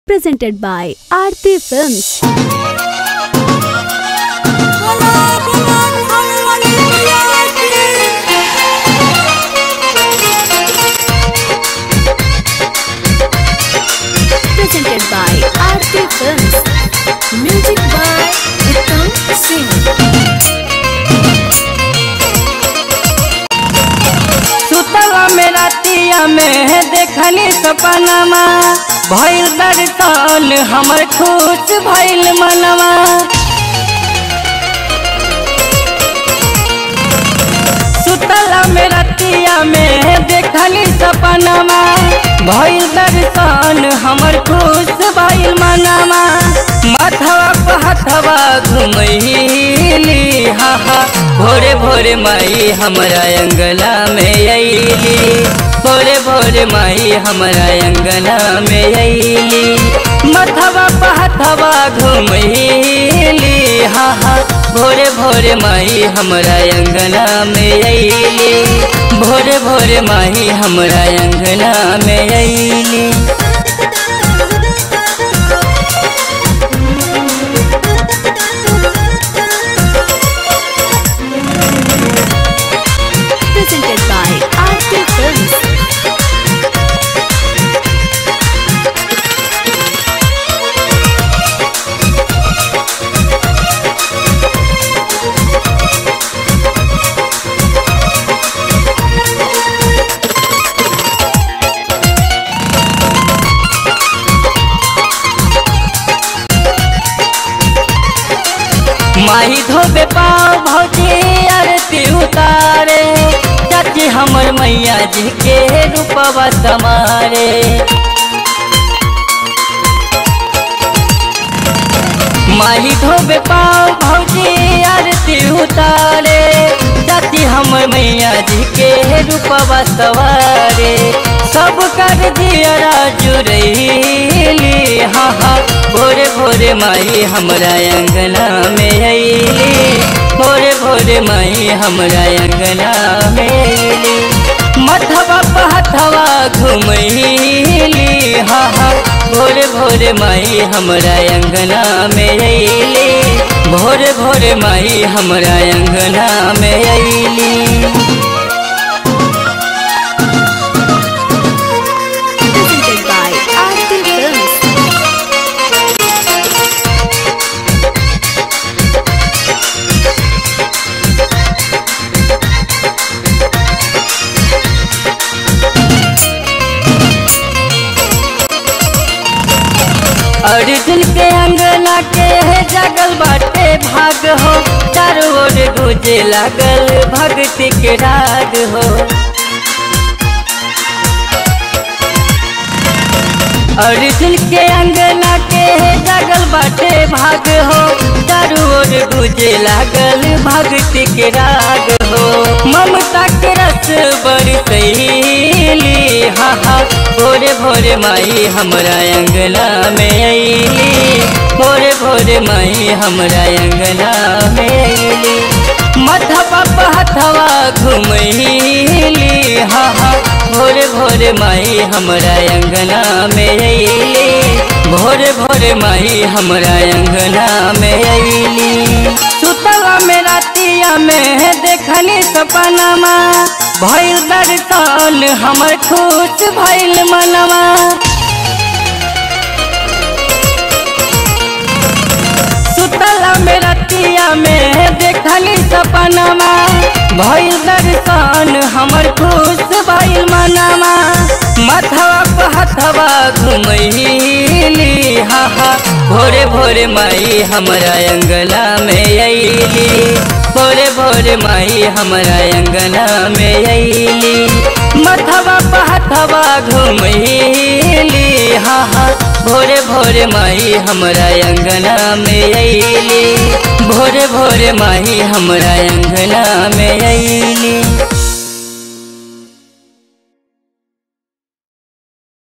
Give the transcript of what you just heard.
presented by Aarti Films. Presented by Aarti Films. Music by Uttam Singh. सुतला में रातिया में देखली सपनमा भइल दर्शन हमर खुश भइल मनवा सुतला में रातिया में देखली सपनमा भइल दर्शन हमर खुश भइल मनवा माथवा पे हथवा घुमैली हा हा भोरे भोरे माई हमरा अंगना में अइली भोरे भोरे माई हमरा अंगना में अइली मथवा पे हथवा घुमैली हा हा भोरे भोरे माई हमरा अंगना में अइली भोरे भोरे माई हमरा अंगना में अइली Presented by Aarti Films. माही धोबे पाँव भौजी आरती उतारे चाची हमर मैया जी के रूपवा समारे माही धोबे पाँव भौजी आरती उतारे चाची हमर मैया जी के रूपवा सवारे सब कर दियरा जुड़ैली हाँ हाँ भोरे भोरे माई हमरा अंगना में अइली भोरे भोरे माई हमरा अंगना में अइली मथवा पे हथवा घुमैली हा हा भोरे भोरे माई हमरा अंगना में अइली भोरे भोरे माई हमरा अंगना में अइली Presented by Aarti Films. Arjun के अंगना के जगल बाटे भाग हो चारों ओर गुजे लागल भक्ति के राग हो अर्जुन के अंगना के जगल बाटे भाग हो चारों ओर गुजे लागल भक्ति के राग हो ममता के रस बरसैली हा हा भोरे भोरे माई हमरा अंगना में अइली भोरे भोरे माई हमरा अंगना में अइली मथवा पे हथवा घुमैली हा हा भोरे भोरे माई हमरा अंगना में अइली भोरे भोरे माई हमरा अंगना में अइली सुतला में रातिया में देखली सपनमा भइल दर्शन हमर खुश भइल मनवा सुतला में रतिया में देखली सपनमा भइल दर्शन हमर खुश भइल मनवा मथवा पे हथवा घुमैली हा हा भोरे भोरे माई हमरा अंगना में अइली भोरे भोरे माई हमरा अंगना में अइली मथवा पे हथवा घुमैली हा हा भोरे भोरे माई हमरा अंगना में अइली भोरे भोरे माई हमरा अंगना में अइली